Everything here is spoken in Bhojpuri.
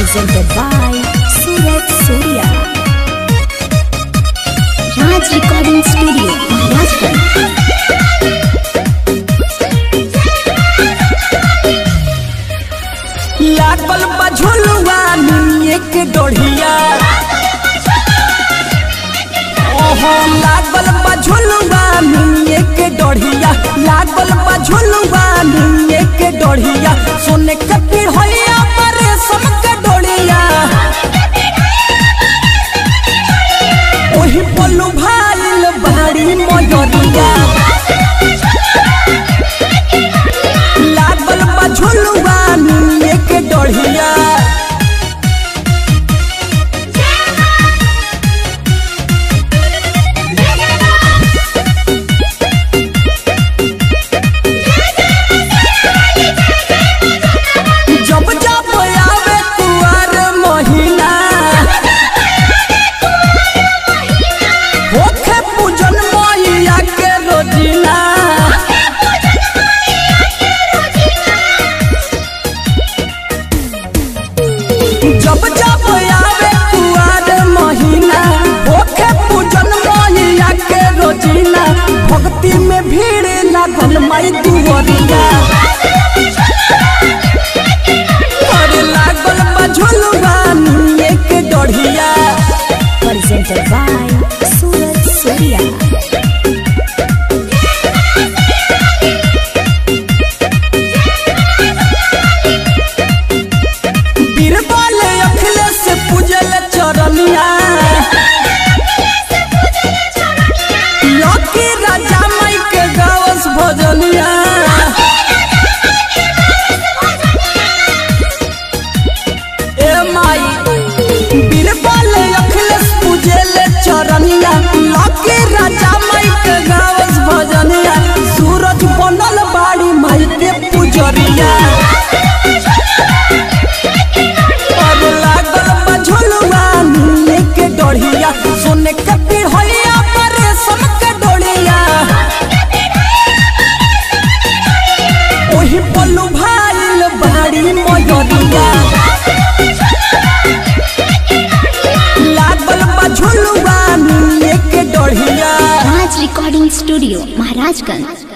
presented by Surat Surya. Raj Recording Studio, Maharashtra. लागल बा झुलुआ निमिये के डोढ़िया ओहो लागल बा झुलुआ निमिये के डोढ़िया लागल बा झुलुआ निमिये के डोढ़िया सोने के पिढ़ैया मरे सम के डोढ़िया ओही बोलू भाईल बाड़ी मयरिया लागल बा झुलुआ निमिये के डोढ़िया जब जब आवे कुआर महीना होखे पूजन मैया के रोजीना जब जब आवे कुआर महीना होखे पूजन मैया के रोजीना भक्ति में भीड़ लागल माई दुवरिया अरे लागल बा झुलुआ निये के डढ़िया Presented by Surat Surya. Birbal Akhilesh पूजल चरनिया लकी राजा माई के गावस भजनिया ए माई बीरबल अखिलेश पूजल चरनिया लकी राजा माई के गावस भजनिया सूरज बनल बाड़ी माई के पुजरिया अब लागल बा झुलुआ नीले के डोढ़िया सोने के पिढ़ैया पर रेशम के डोढ़िया ओही पल्लू भाईल बाड़ी मयरिया लागल बा झुलुआ नीले के डोढ़िया Raj Recording Studio, Maharashtra.